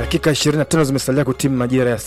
Dakika 25 zimesalia kutimu majira ya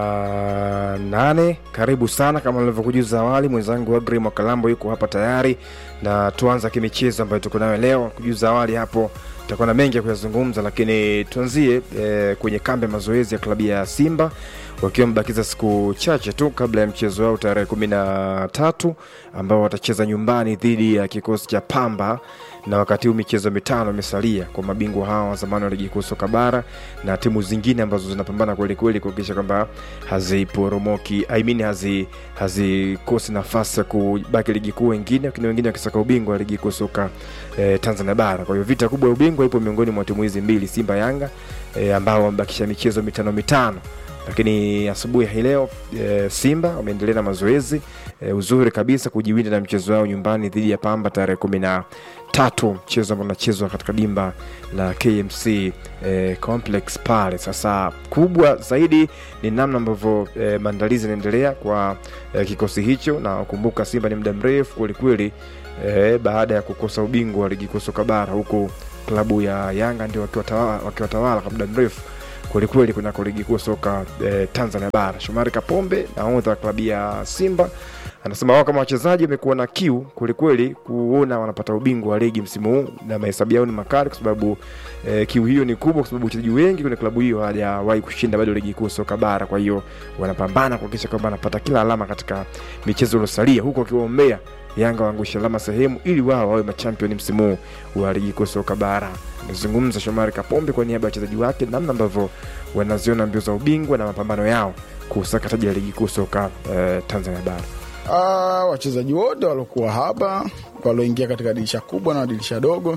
saa 8. Karibu sana, kama nilivyokujuza awali, mwenzangu Agri Mwakalambo yuko hapa tayari, na tuanza kimichezo ambayo tuko nayo leo. Kujuza awali hapo, tutakuwa na mengi ya kuyazungumza, lakini tuanzie eh, kwenye kambi ya mazoezi ya klabu ya Simba wakiwa wamebakiza siku chache tu kabla ya mchezo wao tarehe kumi na tatu ambao watacheza nyumbani dhidi ya kikosi cha Pamba na wakati huu michezo mitano imesalia kwa mabingwa hawa wa zamani wa ligi kuu soka bara na timu zingine ambazo zinapambana kweli kweli kuhakikisha kwamba haziporomoki I mean hazi hazikosi nafasi ya kubaki ligi kuu wengine, lakini wengine wakisaka ubingwa wa ligi kuu soka eh, Tanzania bara. Kwa hiyo vita kubwa ya ubingwa ipo miongoni mwa timu hizi mbili, Simba Yanga eh, ambao wamebakisha michezo mitano mitano lakini asubuhi hii leo e, Simba wameendelea na mazoezi e, uzuri kabisa kujiwinda na mchezo wao nyumbani dhidi ya Pamba tarehe kumi na tatu, mchezo ambao unachezwa katika dimba la KMC e, complex pale. Sasa kubwa zaidi ni namna ambavyo e, maandalizi yanaendelea kwa e, kikosi hicho, na ukumbuka Simba ni muda mrefu kwelikweli e, baada ya kukosa ubingwa wa ligi kuu soka bara, huku klabu ya Yanga ndio wakiwatawala wakiwatawala kwa muda mrefu kwelikweli kunako ligi kuu soka eh, Tanzania bara. Shomari Kapombe nahodha wa klabu ya Simba anasema wao kama wachezaji wamekuwa na kiu kwelikweli kuona wanapata ubingwa wa ligi msimu huu, na mahesabu yao ni makali kwa sababu eh, kiu hiyo ni kubwa, kwa sababu wachezaji wengi kwenye klabu hiyo hawajawahi kushinda bado ligi kuu soka bara. Kwa hiyo wanapambana kuhakikisha kwamba wanapata kila alama katika michezo iliyosalia, huku wakiwaombea Yanga waangushe alama sehemu ili wao wawe machampioni msimu huu wa ligi kuu soka bara. Amezungumza Shomari Kapombe kwa niaba ya wachezaji wake namna ambavyo wanaziona mbio za ubingwa na mapambano yao kusaka taji la ligi kuu soka eh, Tanzania bara. Ah, wachezaji wote waliokuwa hapa walioingia katika dirisha kubwa na dirisha dogo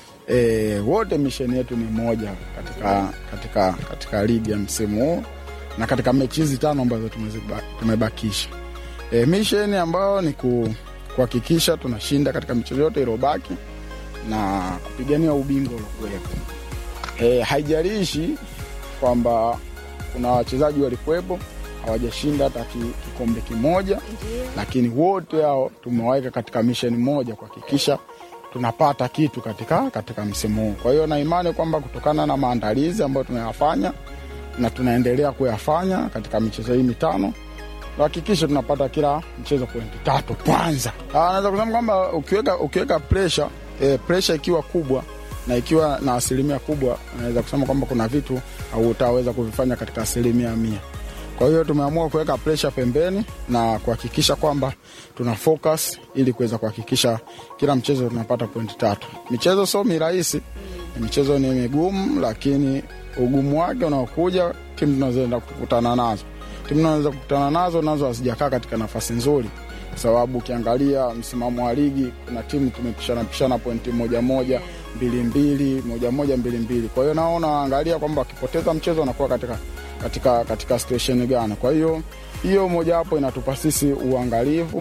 e, wote misheni yetu ni moja katika, katika, katika ligi ya msimu huu na katika mechi hizi tano ambazo tumeziba- tumebakisha e, misheni ambayo ni ku, kuhakikisha tunashinda katika michezo yote iliyobaki na kupigania ubingwa uliokuwepo. E, haijalishi kwamba kuna wachezaji walikuwepo hawajashinda hata ki- kikombe kimoja, lakini wote hao tumewaweka katika misheni moja kuhakikisha tunapata kitu katika, katika msimu huu. Kwa hiyo na imani kwamba kutokana na maandalizi ambayo tumeyafanya na tunaendelea kuyafanya katika michezo hii mitano tuhakikishe tunapata kila mchezo pointi tatu kwanza. Ah, Naweza kusema kwamba ukiweka, ukiweka presha e, presha ikiwa kubwa na ikiwa na asilimia kubwa, naweza kusema kwamba kuna vitu hautaweza kuvifanya katika asilimia mia. Kwa hiyo tumeamua kuweka presha pembeni na kuhakikisha kwamba tuna focus ili kuweza kuhakikisha kila mchezo tunapata pointi tatu. Michezo sio mirahisi, michezo ni migumu, lakini ugumu wake unaokuja timu tunazoenda kukutana nazo timu tunaweza kukutana nazo nazo hazijakaa katika nafasi nzuri, kwa sababu ukiangalia msimamo wa ligi kuna timu tumepishana pishana pointi moja moja mbili mbili moja moja mbili mbili. Kwa hiyo nao naangalia kwamba wakipoteza mchezo wanakuwa katika, katika, katika situation gani. Kwa hiyo hiyo mojawapo inatupa sisi uangalivu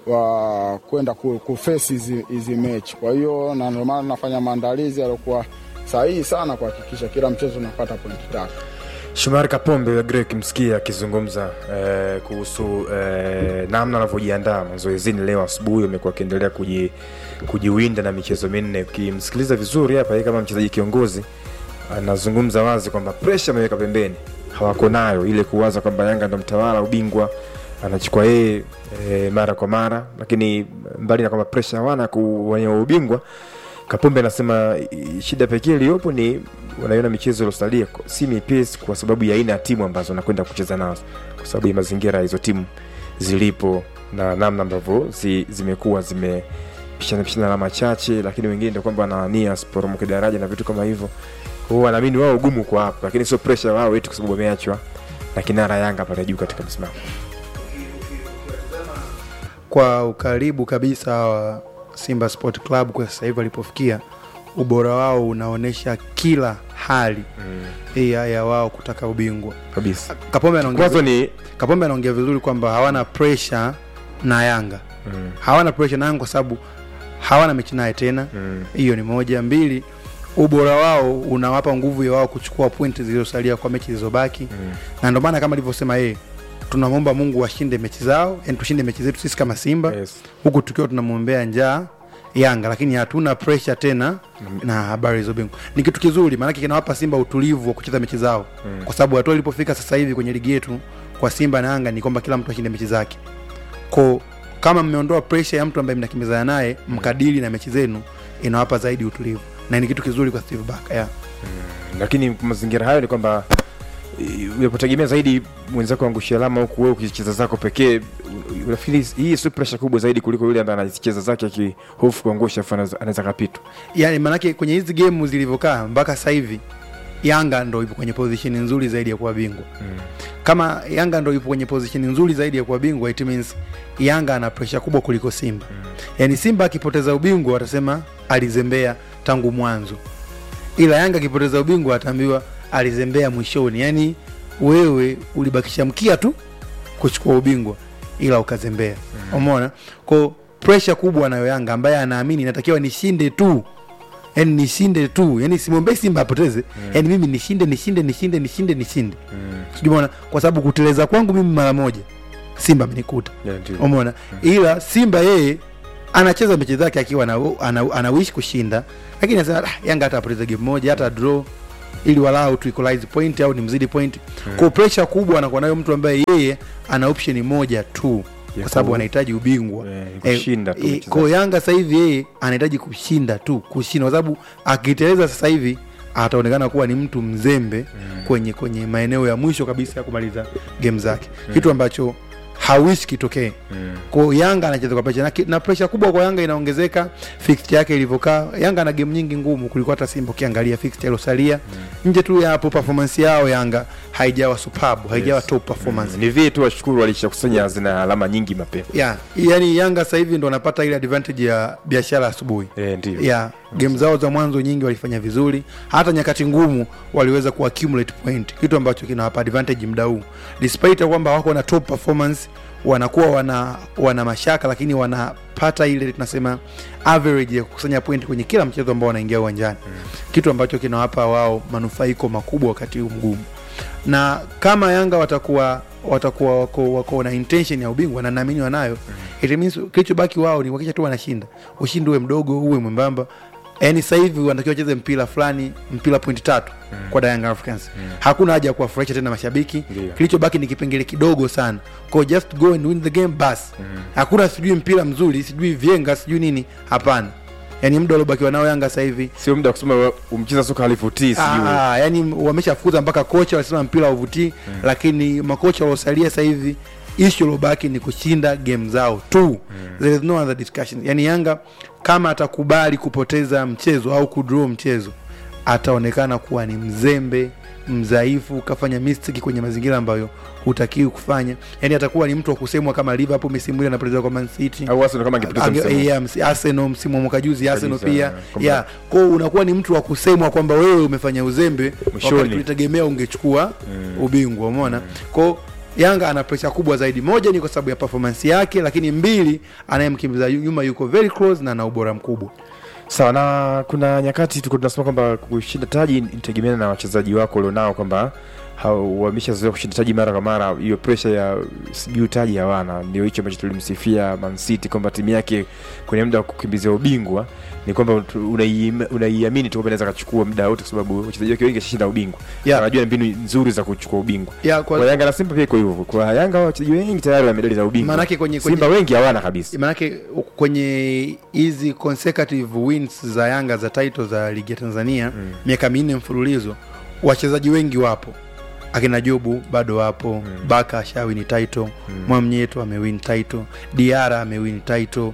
wa kwenda ku- kufesi hizi hizi mechi. Kwa hiyo na ndio maana tunafanya maandalizi yaliokuwa sahihi sana kuhakikisha kila mchezo unapata pointi tatu. Shomari Kapombe wa Grek msikia akizungumza eh, kuhusu eh, namna anavyojiandaa mazoezini leo asubuhi. Amekuwa akiendelea kuji, kujiwinda na michezo minne. Ukimsikiliza vizuri hapa, yeye kama mchezaji kiongozi anazungumza wazi kwamba presha ameweka pembeni, hawako nayo ile kuwaza kwamba Yanga ndo mtawala ubingwa anachukua yeye e, mara kwa mara, lakini mbali na kwamba presha hawana kuwania ubingwa Kapombe anasema i- shida pekee iliyopo ni wanaiona michezo iliyosalia si mipesi kwa sababu ya aina ya timu ambazo wanakwenda kucheza nazo, kwa sababu ya mazingira ya hizo timu zilipo na namna ambavyo zi, zimekuwa zimepishana pishana alama chache, lakini wengine ndio kwamba wanania sporomoke daraja na vitu kama hivyo. Kwa hiyo wanaamini wao ugumu kwa hapo, lakini sio pressure wao eti kwa sababu wameachwa na kinara Yanga pale juu katika msimamo. kwa ukaribu kabisa wa Simba Sport Club kwa sasa hivi walipofikia, ubora wao unaonyesha kila hali mm. ya, ya wao kutaka ubingwa. kabisa. Kapombe anaongea Kwanza ni Kapombe anaongea vizuri kwamba hawana pressure na Yanga mm, hawana pressure na Yanga kwa sababu hawana mechi naye tena. mm, Hiyo ni moja. Mbili, ubora wao unawapa nguvu ya wao kuchukua pointi zilizosalia kwa mechi zilizobaki mm. na ndio maana kama alivyosema yeye, tunamwomba Mungu washinde mechi zao, yani tushinde mechi zetu sisi kama Simba Yes. huku tukiwa tunamwombea njaa Yanga, lakini hatuna pressure tena na habari za ubingwa. Ni kitu kizuri, maanake kinawapa Simba utulivu wa kucheza mechi zao mm. kwa sababu hatua ilipofika sasa hivi kwenye ligi yetu kwa Simba na Yanga ni kwamba kila mtu ashinde mechi zake ko kama mmeondoa pressure ya mtu ambaye mnakimbizana naye mkadili na mechi zenu, inawapa zaidi utulivu na ni kitu kizuri kwa Steve Barker yeah. lakini mazingira hayo ni kwamba eh, unapotegemea zaidi mwenzako angushia alama huku wewe ukicheza zako pekee unafikiri hii sio pressure kubwa zaidi kuliko yule ambaye anacheza zake akihofu kuangusha afu anaweza- anaweza kapitwa yani maanake kwenye hizi gemu zilivyokaa mpaka sasa hivi Yanga ndo ipo kwenye position nzuri zaidi ya kuwa bingwa mm. kama Yanga ndo ipo kwenye position nzuri zaidi ya kuwa bingwa, it means Yanga ana pressure kubwa kuliko Simba. Yaani Simba akipoteza ubingwa watasema alizembea tangu mwanzo, ila Yanga akipoteza ubingwa ataambiwa alizembea mwishoni. Yaani wewe ulibakisha mkia tu kuchukua ubingwa, ila ukazembea. Umeona? Kwa pressure kubwa anayo Yanga ambaye anaamini inatakiwa nishinde tu yani nishinde tu yani simwombei simba apoteze yani mimi nishinde nishinde nishinde nishinde nishinde Mm. sijui umeona kwa sababu kuteleza kwangu mimi mara moja simba amenikuta Yeah, ndio. umeona ila simba yeye anacheza mechi zake akiwa ana, ana, anawishi kushinda lakini anasema "Ah, yanga hata apoteze game moja hata draw ili walau tu equalize point au nimzidi point kwa pressure kubwa anakuwa nayo mtu ambaye yeye ana option moja tu Ya kwa sababu ku- anahitaji ubingwa Eh, Eh, kushinda tu eh, mechi kwa zake. Yanga sasa hivi yeye anahitaji kushinda tu, kushinda kwa sababu akiteleza sasa hivi ataonekana kuwa ni mtu mzembe kwenye kwenye maeneo ya mwisho kabisa ya kumaliza game zake, kitu ambacho hawishi kitokee. Mm. Kwa hiyo Yanga anacheza kwa pressure na, ki- na pressure kubwa kwa Yanga inaongezeka fixture yake ilivyokaa. Yanga ana game nyingi ngumu kuliko hata Simba, ukiangalia fixture iliyosalia nje tu ya hapo, performance yao Yanga haijawa superb, haijawa Yes. top performance ni vile tu washukuru walishakusanya hazina alama nyingi mapema yeah. Yani Yanga sasa hivi ndo wanapata ile advantage ya biashara asubuhi Eh, ndio yeah. game zao za mwanzo nyingi walifanya vizuri, hata nyakati ngumu waliweza ku accumulate point, kitu ambacho kinawapa advantage muda huu, despite ya kwamba wako na top performance, wanakuwa wana wana mashaka, lakini wanapata ile tunasema average ya kukusanya point kwenye kila mchezo ambao wanaingia uwanjani, kitu ambacho kinawapa wao manufaiko makubwa wakati huu mgumu na kama Yanga watakuwa watakuwa wako, wako na intention ya ubingwa na naamini wanayo it means kilichobaki wao ni kuhakikisha tu wanashinda, ushindi uwe mdogo uwe mwembamba. Yani sasa hivi wanatakiwa wacheze mpira fulani, mpira pointi tatu kwa Young Africans. Hakuna haja ya kuwafurahisha tena mashabiki, Ndio. kilichobaki ni kipengele kidogo sana, kwa just go and win the game bas. Hakuna sijui mpira mzuri, sijui vyenga, sijui nini, hapana. Yani muda waliobakiwa nao Yanga sasa hivi sio muda wa kusema umcheza soka halivutii sijui Ah, yani wameshafukuza mpaka kocha walisema mpira uvutii mm. lakini makocha waliosalia sasa hivi ishu ilobaki ni kushinda game zao tu mm. there is no other discussion yani yanga kama atakubali kupoteza mchezo au kudraw mchezo ataonekana kuwa ni mzembe mdhaifu kafanya mistake kwenye mazingira ambayo hutakiwi kufanya yani atakuwa ni mtu wa kusemwa kama liverpool misimu ile anapoteza kwa man city au Arsenal kama angepoteza Ange- msimu yeah, msi- Arsenal msimu wa mwaka juzi Arsenal Kabisa, pia kwamba- yeah. kwao unakuwa ni mtu wa kusemwa kwamba wewe umefanya uzembe Mwishoni. wakati tulitegemea ungechukua ubingwa umeona kwao Yanga ana presha kubwa zaidi. Moja ni kwa sababu ya performance yake, lakini mbili, anayemkimbiza yu- nyuma yuko very close na ana ubora mkubwa. sawa na kuna nyakati tuko tunasema kwamba kushinda taji inategemeana na wachezaji wako ulionao kwamba hao- wameshazoea kushinda taji mara kwa mara hiyo presha ya sijui taji hawana ndio hicho ambacho tulimsifia Man City kwamba timu yake kwenye muda wa kukimbizia ubingwa ni kwamba tu- unaiim- unaiamini tu kwamba inaweza kachukua muda wote kwa sababu wachezaji wake wengi washashinda ubingwa Yeah. wanajua mbinu nzuri za kuchukua ubingwa Ya, kwa, kwa, Yanga na Simba pia iko hivyo kwa Yanga wachezaji wengi tayari wana medali za ubingwa Maanake kwenye- kwenye- Simba wengi hawana kabisa maanake kwenye hizi consecutive wins za Yanga za title za ligi ya Tanzania Mm. miaka minne mfululizo, wachezaji wengi wapo, akina Jobu bado wapo Mm. Baka ashawini title Mm. Mwamnyeto amewin title, Diara amewin title,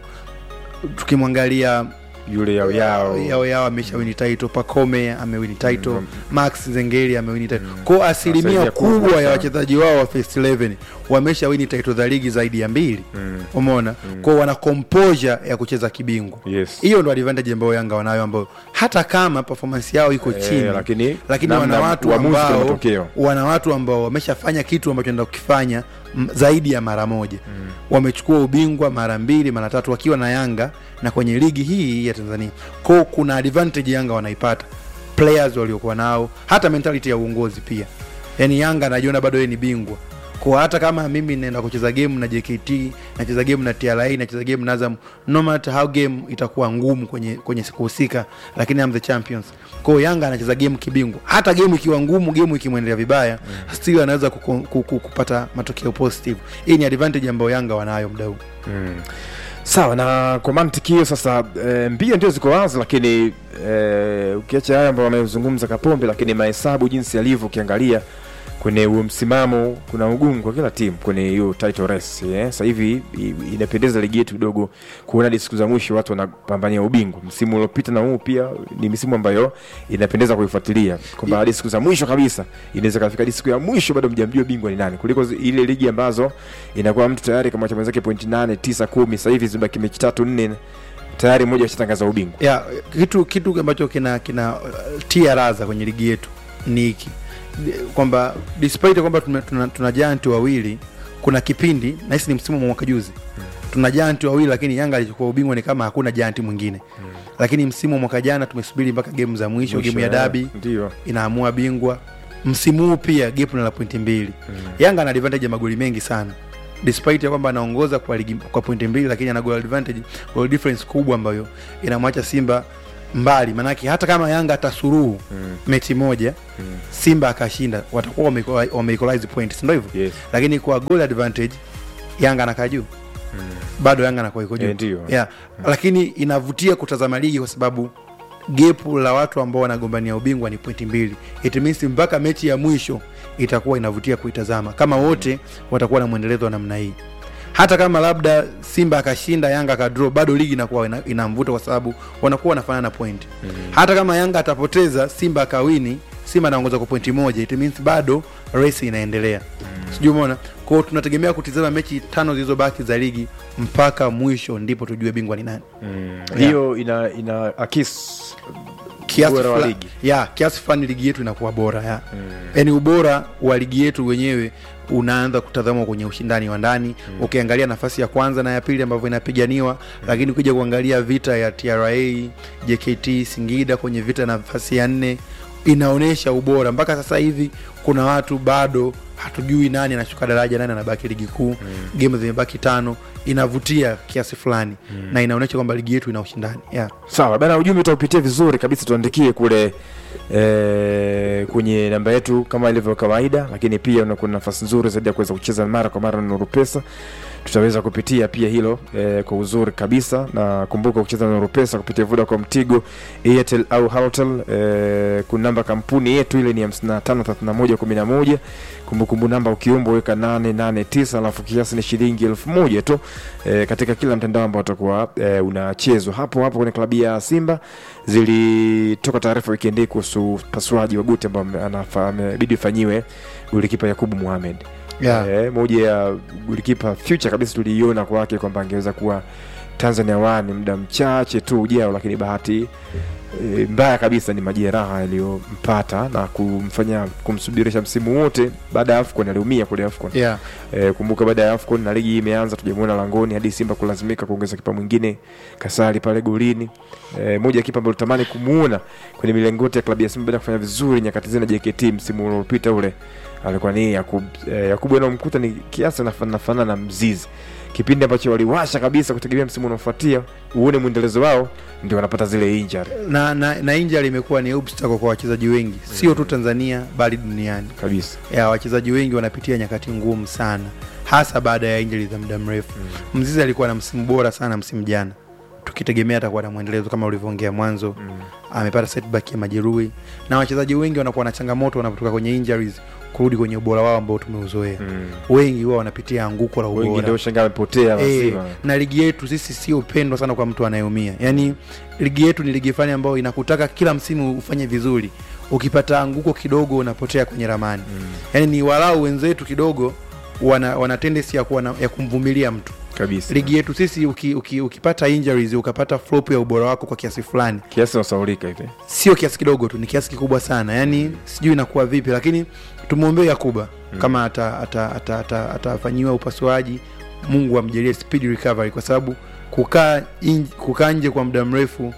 tukimwangalia yule yao yao yao yao ameshawini title, Pacome amewini title, Mm. Max Zengeli amewini title. Mm. Kwa asilimia Asilimia kubwa kubwa ya sana. wachezaji wao wa first 11 wameshawini title za ligi zaidi ya mbili Mm. umeona kwao wana composure ya kucheza kibingwa yes hiyo ndo advantage ambayo yanga wanayo ambayo hata kama performance yao iko Eh, chini lakini lakini namna wana watu uamuzi kwa ambao matokeo. wana watu ambao wameshafanya kitu ambacho enda kukifanya m- zaidi ya mara moja wamechukua ubingwa mara mbili mara tatu wakiwa na yanga na kwenye ligi hii ya tanzania kwao kuna advantage yanga wanaipata players waliokuwa nao hata mentality ya uongozi pia yaani yanga anajiona bado yeye ni bingwa kwa hata kama mimi naenda kucheza game na JKT nacheza game na TRA nacheza game na Azam no matter how game itakuwa ngumu kwenye kwenye siku husika lakini I'm the champions kwa hiyo Yanga anacheza game kibingwa hata game ikiwa ngumu game ikimwendelea vibaya mm. still anaweza kuku, kuku, kupata matokeo positive hii ni advantage ambayo Yanga wanayo muda huu Mm. Sawa, na kwa mantiki hiyo sasa, e, mbio ndio ziko wazi, lakini e, ukiacha haya ambayo wamezungumza Kapombe, lakini mahesabu jinsi yalivyo, ukiangalia kwenye huo msimamo, kuna ugumu kwa kila timu kwenye hiyo title race eh. Sasa hivi i- inapendeza ligi yetu kidogo kuona hadi siku za mwisho watu wanapambania ubingwa. Msimu uliopita na huu pia ni misimu ambayo inapendeza kuifuatilia kwamba hadi siku za mwisho kabisa inaweza kafika hadi siku ya mwisho bado mjamjua bingwa ni nani, kuliko zi- ile ligi ambazo inakuwa mtu tayari kama cha mwenzake pointi nane tisa kumi. Sasa hivi zimebaki mechi tatu nne, tayari mmoja ashatangaza ubingwa. ya kitu kitu ambacho kina kina uh, tia raza kwenye ligi yetu ni hiki kwamba despite kwamba tuna, tuna, tuna giant wawili kuna kipindi nahisi ni msimu wa mwaka juzi tuna giant wawili lakini Yanga alichukua ubingwa ni kama hakuna giant mwingine lakini msimu wa mwaka jana tumesubiri mpaka game za mwisho, game ya eh, dabi ndio inaamua bingwa msimu huu pia gap ni la pointi mbili Yanga ana advantage ya magoli mengi sana despite ya kwamba anaongoza kwa ligi kwa pointi mbili lakini ana goal advantage goal difference kubwa ambayo inamwacha Simba mbali manake hata kama Yanga atasuruhu Mm. mechi moja Mm. Simba akashinda watakuwa wame- wame equalize points ndio hivyo yes. lakini kwa goal advantage Yanga anakaa juu bado Yanga anakuwa iko juu Eh, ndio. yeah. lakini inavutia kutazama ligi kwa sababu gepu la watu ambao wanagombania ubingwa ni pointi mbili it means mpaka mechi ya mwisho itakuwa inavutia kuitazama kama wote watakuwa na mwendelezo wa namna hii hata kama labda simba akashinda yanga akadraw bado ligi inakuwa ina, ina mvuto kwa sababu wanakuwa wanafanana point hata kama yanga atapoteza simba akawini simba anaongoza kwa pointi moja it means bado race inaendelea sijui umeona kwao tunategemea kutizama mechi tano zilizobaki za ligi mpaka mwisho ndipo tujue bingwa ni nani Mm. hiyo ina ina akis kiasi Ubora wa fula- ligi. ya kiasi fulani ligi yetu inakuwa bora ya yaani ubora wa ligi yetu wenyewe unaanza kutazamwa kwenye ushindani wa ndani ukiangalia nafasi ya kwanza na ya pili ambavyo inapiganiwa lakini ukija kuangalia vita ya tra jkt singida kwenye vita ya nafasi ya nne inaonyesha ubora mpaka sasa hivi kuna watu bado hatujui nani anashuka daraja nani anabaki ligi kuu mm. game zimebaki tano inavutia kiasi fulani mm. na inaonyesha kwamba ligi yetu ina ushindani yeah. sawa bana ujumbe utaupitia vizuri kabisa tuandikie kule e, kwenye namba yetu kama ilivyo kawaida lakini pia unakuwa na nafasi nzuri zaidi ya kuweza kucheza mara kwa mara na nuru pesa tutaweza kupitia pia hilo e, kwa uzuri kabisa na kumbuka kucheza na nuru pesa kupitia vodacom tigo airtel au haltel e, kuna namba kampuni yetu ile ni 553111 kumbukumbu namba ukiomba weka 889 alafu kiasi ni shilingi elfu moja tu e, katika kila mtandao ambao utakuwa e, unachezwa hapo hapo kwenye klabu ya simba zilitoka taarifa wikendi hii kuhusu pasuaji wa guti ambao ame- anafa- amebidi ifanyiwe golikipa yakubu muhamed Yeah. Eh, moja ya golikipa future kabisa tuliiona kwake kwamba angeweza kuwa tanzania wani muda mchache tu ujao lakini bahati e, mbaya kabisa ni majeraha yaliyompata na kumfanya kumsubirisha msimu wote baada ya afcon aliumia kule afcon Yeah. E, kumbuka baada ya AFCON na ligi hii imeanza, tujamuona langoni hadi Simba kulazimika kuongeza kipa mwingine Kasari pale golini. E, moja ya kipa ambaye tutamani kumuona kwenye milengoti ya klabu ya Simba baada ya kufanya vizuri nyakati zile na JKT msimu uliopita ule alikuwa ni Yakub. E, Yakubu anamkuta ni kiasi anafanana na Mzizi, kipindi ambacho waliwasha kabisa kutegemea msimu unaofuatia uone mwendelezo wao, ndio wanapata zile injury na, na, na injury imekuwa ni obstacle kwa wachezaji wengi sio tu Tanzania bali duniani. kabisa. Ya wachezaji wengi wanapitia nyakati ngumu sana, hasa baada ya injury za muda mrefu. Mzizi alikuwa na msimu bora sana msimu jana, tukitegemea atakuwa na mwendelezo kama ulivyoongea mwanzo. Amepata setback ya majeruhi, na wachezaji wengi wanakuwa na changamoto wanapotoka kwenye injuries kurudi kwenye ubora wao ambao tumeuzoea. Mm. Wengi huwa wanapitia anguko la Wengi ubora ndio shangaa wamepotea Eh, lazima. na ligi yetu sisi sio pendwa sana kwa mtu anayeumia yaani ligi yetu ni ligi fulani ambayo inakutaka kila msimu ufanye vizuri ukipata anguko kidogo unapotea kwenye ramani Mm. yaani ni walau wenzetu kidogo wana, wana tendency ya, kuwa na, ya kumvumilia mtu Kabisa. ligi yetu sisi uki, uki, ukipata injuries ukapata flop ya ubora wako kwa kiasi fulani Kiasi unasaulika hivi. sio kiasi kidogo tu ni kiasi kikubwa sana yaani sijui inakuwa vipi lakini tumwombee yakuba mm. kama atafanyiwa ata, ata, ata, atafanyiwa upasuaji mungu amjalie speed recovery kwa sababu kukaa in- kukaa nje kwa muda mrefu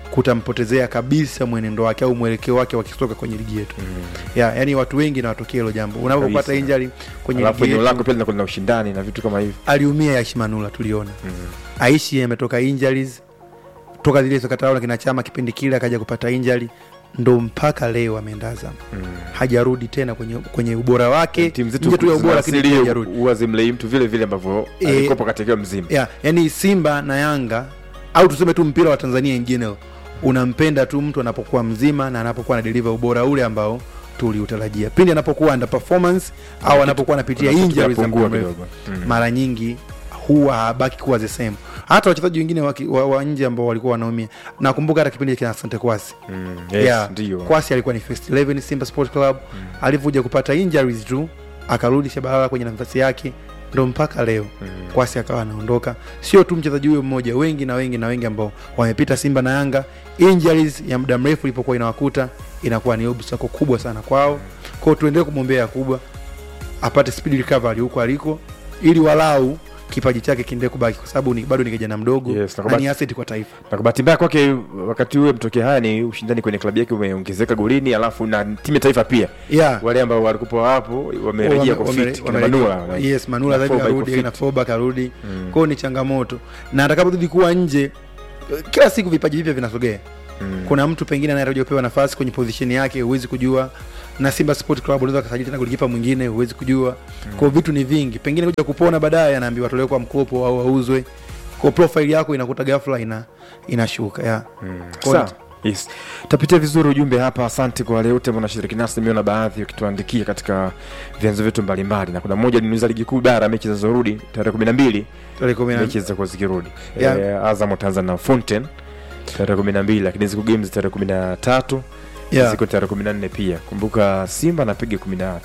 kutampotezea kabisa mwenendo wake au mwelekeo wake wa kisoka kwenye ligi yetu ya, yani watu wengi nawatokea hilo jambo unapopata Kabisa. injury kwenye alafu ligi eneo lako yetu pia linakuwa lina ushindani na vitu kama hivi aliumia Aishi Manula tuliona Aishi ametoka injuries toka zile sakataula kina chama kipindi kile akaja kupata injury ndo mpaka leo ameenda Azam hajarudi tena kwenye, kwenye ubora wake timu nje zetu tu ya ubora lakini zinasili pia hajarudi huwa zimlei mtu vile vile ambavyo Eh, alikopa katika mzima yeah, yani Simba na Yanga au tuseme tu mpira wa Tanzania in general unampenda tu mtu anapokuwa mzima na anapokuwa na deliver ubora ule ambao tuliutarajia. Pindi anapokuwa under performance au anapokuwa anapitia kuna kitu injuries za kinapungua muda mrefu, kidogo. Mm. mara nyingi huwa habaki kuwa the same. Hata wachezaji wengine wa, ki- wa, wa nje ambao walikuwa wanaumia, nakumbuka hata kipindi kina Asante Kwasi Mm, yes, yeah, ndio Kwasi alikuwa ni first 11 Simba Sport Club mm. alivyokuja kupata injuries tu akarudi Shabalala kwenye nafasi yake ndo mpaka leo mm. Kwasi akawa anaondoka. Sio tu mchezaji huyo mmoja, wengi na wengi na wengi ambao wamepita Simba na Yanga, injuries ya muda mrefu ilipokuwa inawakuta inakuwa ni obstacle kubwa sana kwao. Kwao tuendelee kumwombea kubwa apate speed recovery huko aliko, ili walau kipaji chake kiendelee kubaki, kwa sababu ni bado ni kijana mdogo Yes, na na kubaki- ni asset kwa taifa. na kwa bahati mbaya kwake wakati huo mtokea haya ni ushindani kwenye klabu yake umeongezeka golini alafu na timu ya taifa pia Yeah. wale ambao walikuwa hapo wamerejea kwa Wame- fit wame- kina wame- Manula yes manula Na zaidi Foba iko karudi fit. na foba karudi kwao ni changamoto na atakapozidi kuwa nje kila siku vipaji vipya vinasogea Mm. kuna mtu pengine anayetaja kupewa nafasi kwenye position yake huwezi kujua na simba sport club unaweza kasajili tena golikipa mwingine huwezi kujua kwao vitu ni vingi pengine kuja kupona baadaye anaambiwa atolewe kwa mkopo au auzwe kwa profile yako inakuta ghafla ina inashuka yeah. Kwa- Sawa. Yes. Tapitia vizuri ujumbe hapa. Asante kwa wale wote ambao wanashiriki nasi. Nimeona baadhi wakituandikia katika vyanzo vyetu mbalimbali, na kuna mmoja aliniuliza ligi kuu bara mechi zinazorudi tarehe kumi na mbili tarehe kumi na- mechi zitakuwa zikirudi Yeah. Eh, Azam wataanza na Fountain tarehe kumi na mbili lakini ziko games tarehe kumi na tatu yeah. ziko tarehe kumi na nne pia. Kumbuka Simba anapiga kumi na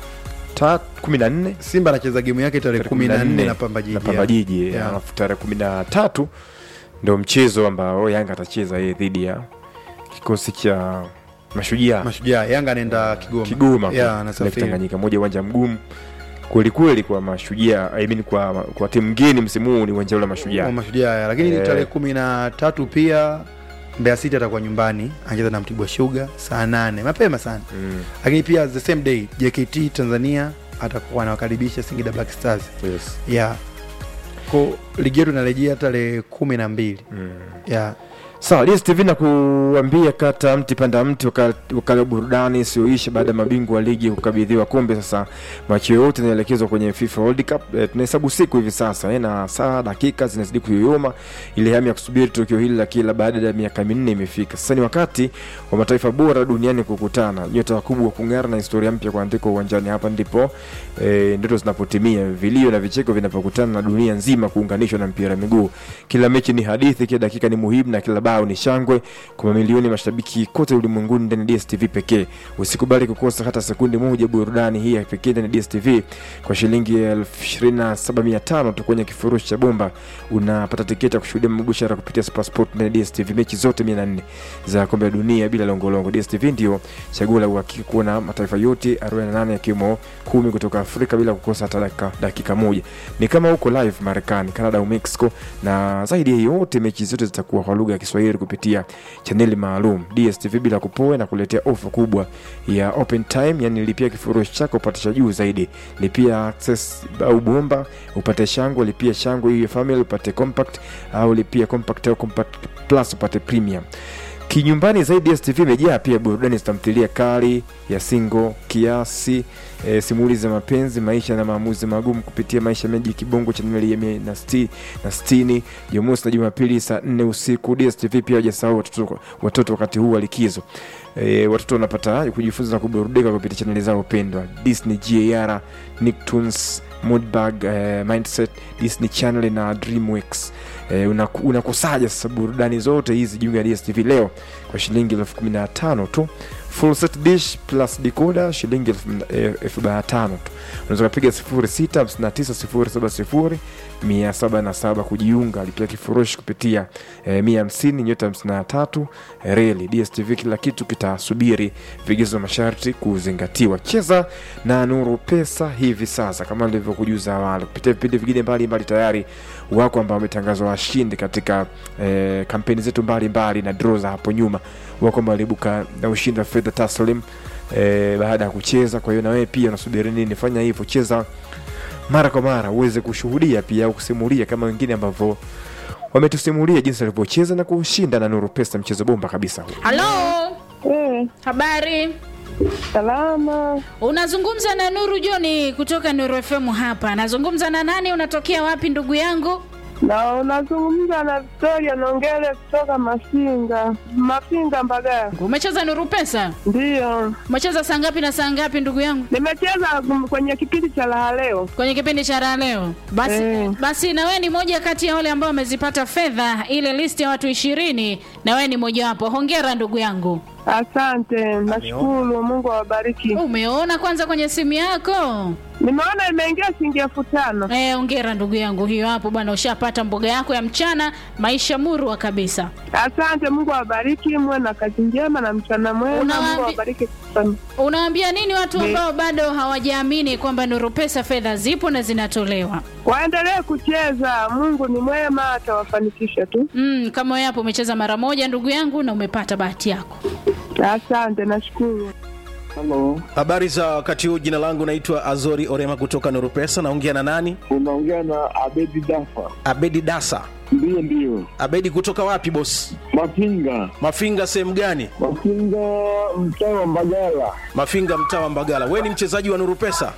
tatu kumi na nne simba anacheza gemu yake tarehe Tarehe kumi na 14 nne na pamba jiji na Pamba Jiji Yeah. alafu tarehe kumi na tatu ndo mchezo ambao Yanga atacheza yeye dhidi ya kikosi cha Mashujaa mashujaa yanga anaenda kigoma Kigoma Yeah, kule, anasafiri. Lake Tanganyika, moja uwanja mgumu kweli kweli kwa Mashujaa, I mean kwa kwa timu ngeni msimu huu ni uwanja ule wa wa Mashujaa. mashujaa lakini Eh. tarehe kumi na tatu pia Mbeya City atakuwa nyumbani anacheza na Mtibwa Sugar saa nane mapema sana Mm, lakini pia the same day JKT Tanzania atakuwa anawakaribisha Singida Black Stars yes. yeah. ko ligi yetu inarejea tarehe kumi na mbili Mm. yeah. Sawa, DStv na kuambia kata mti panda mti, waka- wakala wa burudani isiyoisha baada ya mabingwa wa ligi kukabidhiwa kombe. Sasa macho yote yanaelekezwa kwenye FIFA World Cup. E, tunahesabu siku hivi sasa e, na saa dakika zinazidi kuyoyoma. Ile hamu ya kusubiri tukio hili la kila baada ya miaka minne imefika. Sasa ni wakati wa mataifa bora duniani kukutana, nyota wakubwa kung'ara na historia mpya kuandikwa uwanjani. Hapa ndipo e, ndoto zinapotimia, vilio na vicheko vinapokutana na dunia nzima kuunganishwa na mpira wa miguu. Kila mechi ni hadithi, kila dakika ni muhimu na kila bao ni shangwe kwa mamilioni ya mashabiki kote ulimwenguni ndani ya DStv pekee. Usikubali kukosa hata sekundi moja burudani hii ya pekee ndani ya DStv. Kwa shilingi elfu ishirini na saba mia tano tu kwenye kifurushi cha bomba unapata tiketi ya kushuhudia mabushara kupitia Supersport ndani ya DStv, mechi zote 400 za kombe la dunia bila longolongo. DStv ndio chaguo la uhakika kuona mataifa yote 48 yakiwemo kumi kutoka Afrika bila kukosa hata dakika, dakika moja. Ni kama huko live Marekani, Canada au Mexico, na zaidi ya yote mechi zote zitakuwa kwa lugha ya Kiswahili kupitia chaneli maalum. DStv bila kupoa na kuletea ofa kubwa ya open time, yani lipia kifurushi chako upate cha juu zaidi, lipia access au bomba upate shangwe, lipia shangwe hiyo family upate compact, au lipia compact au compact plus upate premium kinyumbani zaidi DStv imejaa pia burudani za tamthilia kali ya singo kiasi e, simulizi za mapenzi maisha na maamuzi magumu kupitia maisha meji kibongo chaneli ya mia na sti- na sitini jumamosi na jumapili saa nne usiku DStv pia hajasahau watoto, watoto wakati huu wa likizo e, watoto wanapata kujifunza na kuburudika kupitia chaneli zao pendwa Disney GAR Nicktoons Moodbug eh, Mindset Disney Channel na Dreamworks eh, unaku- unakusaja sasa burudani zote hizi juu ya DStv leo kwa shilingi elfu kumi na tano tu full set dish plus decoder shilingi elfu eh, elfu arobaini na tano tu unaweza ukapiga sifuri sita hamsini na tisa sifuri saba sifuri mia saba na saba kujiunga lipia kifurushi kupitia eh, mia hamsini nyota hamsini na tatu eh, reli dstv kila kitu kitasubiri vigezo na masharti kuzingatiwa cheza na nuru pesa hivi sasa kama nilivyokujuza awali kupitia vipindi vingine mbalimbali tayari wako ambao wametangazwa washindi katika eh, kampeni zetu mbalimbali na draw za hapo nyuma wako ambao waliibuka na ushindi wa fedha taslim eh, baada ya kucheza kwa hiyo na wewe pia unasubiri nini fanya hivyo cheza mara kwa mara uweze kushuhudia pia au kusimulia kama wengine ambavyo wametusimulia jinsi walivyocheza na kushinda na nuru pesa mchezo bomba kabisa huu halo Eh, habari salama. unazungumza na nuru joni kutoka nuru fm hapa nazungumza na nani unatokea wapi ndugu yangu Na unazungumza na Victoria Nongele kutoka Mafinga, Mafinga Mbagala. umecheza nuru pesa Ndiyo, umecheza saa ngapi na saa ngapi ndugu yangu nimecheza kum- kwenye kipindi cha raha leo. kwenye kipindi cha raha leo basi, Eh. basi na wewe ni moja kati ya wale ambao wamezipata fedha ile listi ya watu ishirini na wewe ni mojawapo hongera ndugu yangu Asante, nashukuru. Mungu awabariki. umeona kwanza kwenye simu yako Nimeona imeingia shilingi elfu tano. Eh, ongera ndugu yangu hiyo hapo bwana ushapata mboga yako ya mchana maisha murwa kabisa Asante, Mungu awabariki, muwe na kazi njema na mchana mwema. Unawaambi- Mungu awabariki sana. unawaambia nini watu Ni- ambao bado hawajaamini kwamba nuru pesa fedha zipo na zinatolewa Waendelee kucheza, Mungu ni mwema, atawafanikisha tu. mm, kama wewe hapo umecheza mara moja ndugu yangu na umepata bahati yako Asante, nashukuru. Halo, Habari za wakati huu, jina langu naitwa Azori Orema kutoka Nuru Pesa. Naongea na nani? unaongea na Abedi Dafa. Abedi Dasa. Ndiyo, ndiyo, Abedi kutoka wapi boss? Mafinga, Mafinga sehemu gani? Mafinga, mtaa wa Mbagala. Mafinga mtaa wa Mbagala. We ni mchezaji wa Nuru Pesa?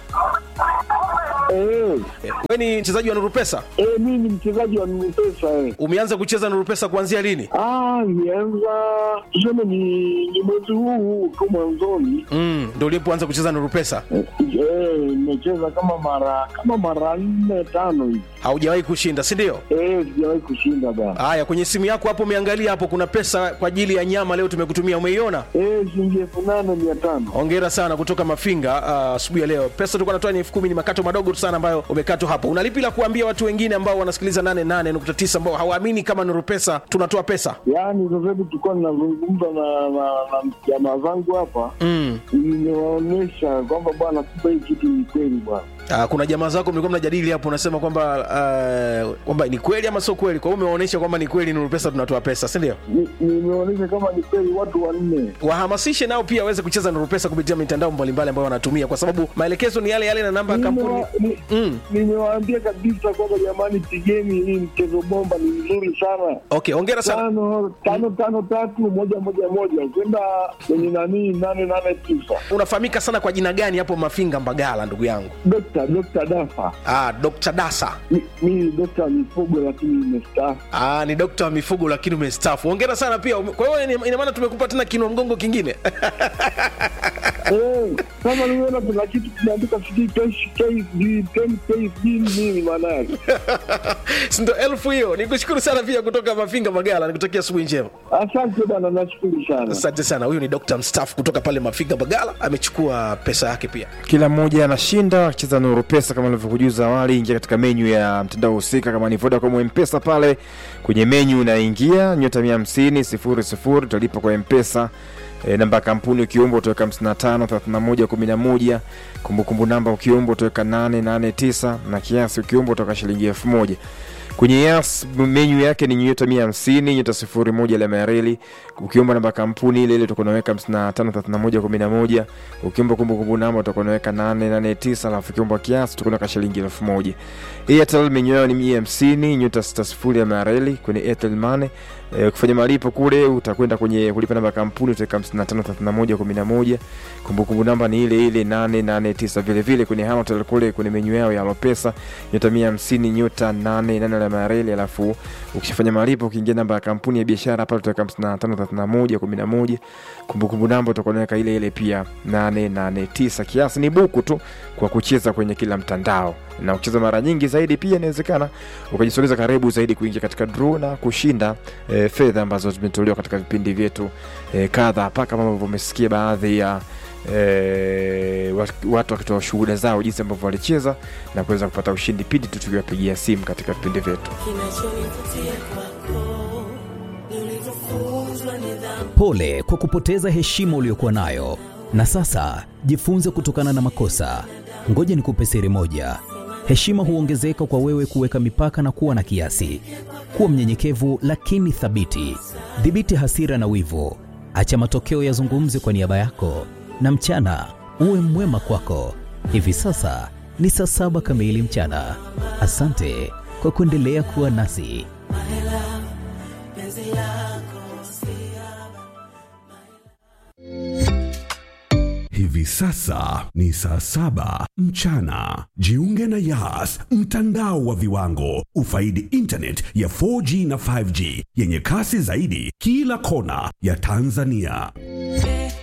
Eh, Eh, We ni mchezaji wa Nuru Pesa? eh, mimi ni mchezaji wa Nupesa eh. Umeanza kucheza Nuru Pesa kuanzia lini? Ah, nianza tuseme ni, ni mwezi huu huu tu mwanzoni. Mm, ndio ulipoanza kucheza Nuru Pesa? Eh, eh, nimecheza kama mara kama mara nne tano hivi. Haujawahi kushinda, si ndio? Eh, sijawahi kushinda bana. Haya, kwenye simu yako hapo umeangalia hapo, kuna pesa kwa ajili ya nyama leo tumekutumia, umeiona? Eh, shilingi elfu nane mia tano. Hongera sana kutoka Mafinga ah, asubuhi ya leo. Pesa tulikuwa natoa ni elfu kumi, ni makato madogo tu sana ambayo umekatwa hapo. Unalipi la kuambia watu wengine ambao wanasikiliza 88.9 ambao hawaamini kama Nuru Pesa tunatoa pesa? Yaani sasa hivi tulikuwa ninazungumza na na na jamaa zangu hapa, Mm. nimewaonyesha kwamba bwana, kumbe hii kitu ni kweli bwana. Ah, kuna jamaa zako mlikuwa mnajadili hapo, unasema kwamba ah, kwamba ni kweli ama sio kweli. Kwa hiyo umewaonyesha kwamba ni kweli Nuru Pesa tunatoa pesa, si ndio? Ni- nimeonyesha kama ni kweli watu wanne. Wahamasishe nao pia waweze kucheza Nuru Pesa kupitia mitandao mbalimbali ambayo wanatumia, kwa sababu maelekezo ni yale yale na namba ya kampuni. Nimewa- ni- Mm. Nimewaambia kabisa kwamba jamani, pigeni hii mchezo bomba, ni mzuri sana. Okay, hongera sana. Tano tano tano tatu moja moja moja kwenda kwenye nani nane nane tisa. Unafahamika sana kwa jina gani hapo Mafinga Mbagala, ndugu yangu? Dokta Dokta Dafa, Ah, Dr. Dasa. Mi- mimi ni dokta wa mifugo lakini nimestaafu. Ah, ni dokta wa mifugo lakini umestaafu. Hongera sana pia. Ume- Kwa hiyo ina- ina maana tumekupa tena kinua mgongo kingine. Eh, kama nimeona kuna kitu kimeandika sijui KSD 10 KSD ni nini maana yake? Si ndo elfu hiyo. Nikushukuru sana pia kutoka Mafinga Magala. Nikutakia asubuhi njema. Asante bwana, nashukuru sana. Asante sana. Huyu ni dokta mstaafu kutoka pale Mafinga Magala, amechukua pesa yake pia. kila mmoja anashinda akicheza nuru pesa kama nilivyokujuza awali ingia katika menyu ya mtandao husika kama ni vodacom mpesa pale kwenye menyu unaingia nyota mia hamsini sifuri sifuri utalipa kwa mpesa e, namba ya kampuni ukiomba utaweka 55 31 11 kumbukumbu namba ukiomba utaweka 889 na kiasi ukiomba utaweka shilingi elfu moja kwenye yas menyu yake ni nyota mia hamsini nyota sifuri moja alama ya reli ukiomba namba ya kampuni ile ile utakuwa unaweka 55 31 11 ukiomba kumbukumbu namba utakuwa unaweka 889 alafu ukiomba kiasi utakuwa unaweka shilingi elfu moja airtel menyu yao ni mia hamsini nyota sita sifuri alama ya reli kwenye airtel money e, kufanya malipo kule utakwenda kwenye kulipa namba ya kampuni utaweka 55 31 11 kumbukumbu namba ni ile ile 889 vile vile kwenye Halotel kule kwenye menyu yao ya Alopesa nyota 150 nyota 88 alama ya reli alafu ukishafanya malipo ukiingia namba ya kampuni ya biashara pale utaweka 55 31 11 kumbukumbu namba utakuwa unaweka ile ile pia 889 kiasi ni buku tu kwa kucheza kwenye kila mtandao na ukicheza mara nyingi zaidi pia inawezekana ukajisogeza karibu zaidi kuingia katika draw na kushinda e, e, fedha ambazo zimetolewa katika vipindi vyetu e, kadha hapa kama ambavyo umesikia baadhi ya e, watu wakitoa shuhuda zao jinsi ambavyo walicheza na kuweza kupata ushindi pindi tu tukiwapigia simu katika vipindi vyetu Pole kwa kupoteza heshima uliyokuwa nayo, na sasa jifunze kutokana na makosa. Ngoja nikupe siri moja: heshima huongezeka kwa wewe kuweka mipaka na kuwa na kiasi. Kuwa mnyenyekevu lakini thabiti. Dhibiti hasira na wivu, acha matokeo yazungumze kwa niaba yako, na mchana uwe mwema kwako. Hivi sasa ni saa saba kamili mchana. Asante kwa kuendelea kuwa nasi. Hivi sasa ni saa saba mchana. Jiunge na Yas, mtandao wa viwango. Ufaidi internet ya 4G na 5G yenye kasi zaidi kila kona ya Tanzania.